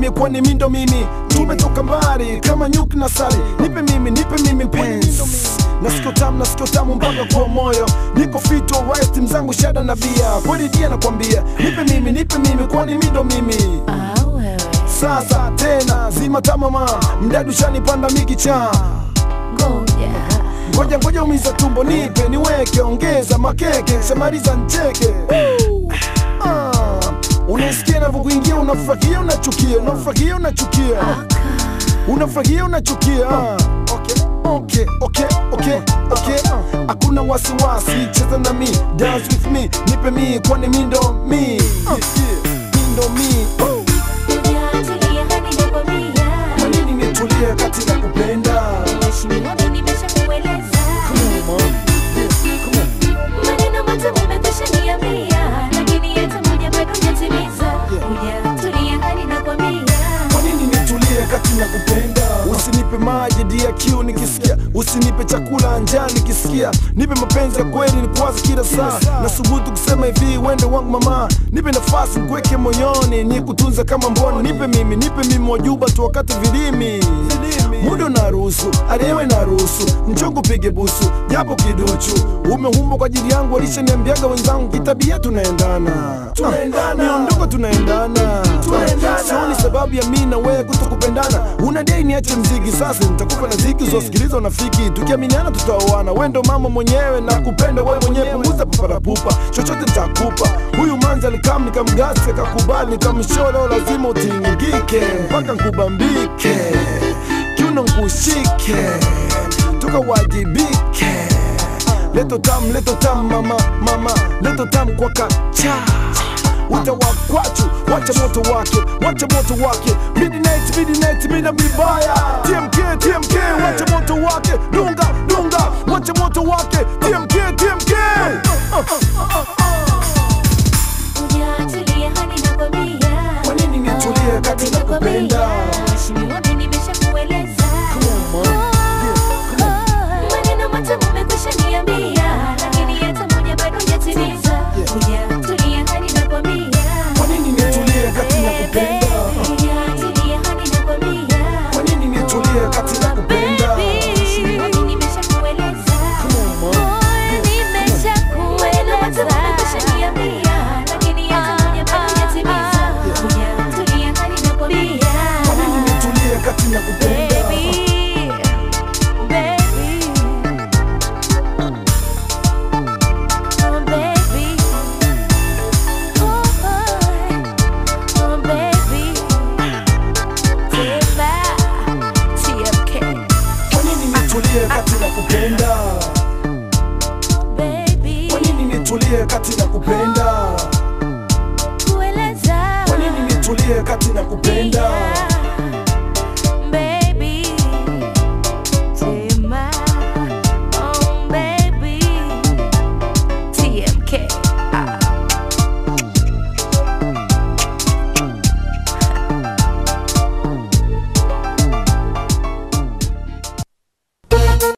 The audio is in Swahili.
mimi kwani mindo mimi tumetoka mbali kama nyuki na sali nipe mimi nipe mimi penzi nasikio tamu nasikio tamu mpaka kwa moyo niko fit alright mzangu shada na bia kweli dia nakwambia nipe mimi nipe mimi kwani mindo mimi Ah, wewe. sasa tena zima tamama mdadu shanipanda mikicha Ngoja. ngoja ngoja umiza tumbo nipe niweke ongeza makeke shamaliza ncheke Ah, unasikia navyokuingia unafurahia unachukia unafurahia unachukia unafurahia unachukia Ah, okay, okay, okay, okay, okay. hakuna wasiwasi cheza na mi dance with me nipe mi kwani mi ndo mi Ah, mi ndo mi Oh, Hujaachilia hadi nakwambia. kwa nini nitulie kati na kupenda Mheshimiwa, mimi nimeshakueleza. Maneno matamu umekwisha niambia, lakini hata moja bado hujatimiza. Hujatulia hadi nakwambia. Kwa nini nitulie kati na kupenda? Usinipe maji dia kiu nikisikia, usinipe chakula njaa nikisikia, nipe mapenzi ya kweli nikuwaze kila saa. Nasubutu kusema hivi, wende wangu mama, nipe nafasi nikuweke moyoni, nikutunze kama mboni, nipe mimi, nipe mimi wajuba tu wakati vilimi muda unaruhusu, aliyewe naruhusu, njogu pige busu, japo kiduchu. Umeumbwa kwa ajili yangu, walishaniambiaga wenzangu, kitabia tunaendana, tunaendana, miondoko tunaendana, sioni sababu ya mimi na wewe kutokupendana. Unadai niache mziki, sasa nitakupa na ziki uzosikiliza unafiki, tukiaminiana tutaoana. Wewe ndo mama mwenyewe na kupenda wewe mwenyewe, punguza paparapupa, chochote nitakupa. Huyu manza alikam nikamgasi, akakubali, nikamsholo, lazima utingike mpaka nkubambike kiuno nkushike tukawajibike leto tam leto tam mama mama leto tam kwa kacha wita wakwachu wacha moto wake wacha moto wake midnight midnight mina mibaya tmk tmk wacha moto wake dunga dunga wacha moto wake tmk tmk Hujaachilia hadi nakwambia. Kwa nini nitulie kati na kupenda? Mheshimiwa, mimi nimeshakueleza. Maneno matamu umekwisha niambia, lakini hata moja bado hujatimiza. Hujatulia hadi nakwambia. Kwa nini nitulie kati na kupenda? Hujatulia hadi nakwambia. Kwa nini nitulie kati na kupenda? Mheshimiwa, mimi nimeshakueleza. Maneno matamu umekwisha niambia, lakini hata moja bado hujatimiza. Hujatulia hadi nakwambia. Kwa nini nitulie kati na kupenda? Kwa nini nitulie kati na kupenda? Kwa nini nitulie kati na kupenda? Kwa nini nitulie kati na kupenda?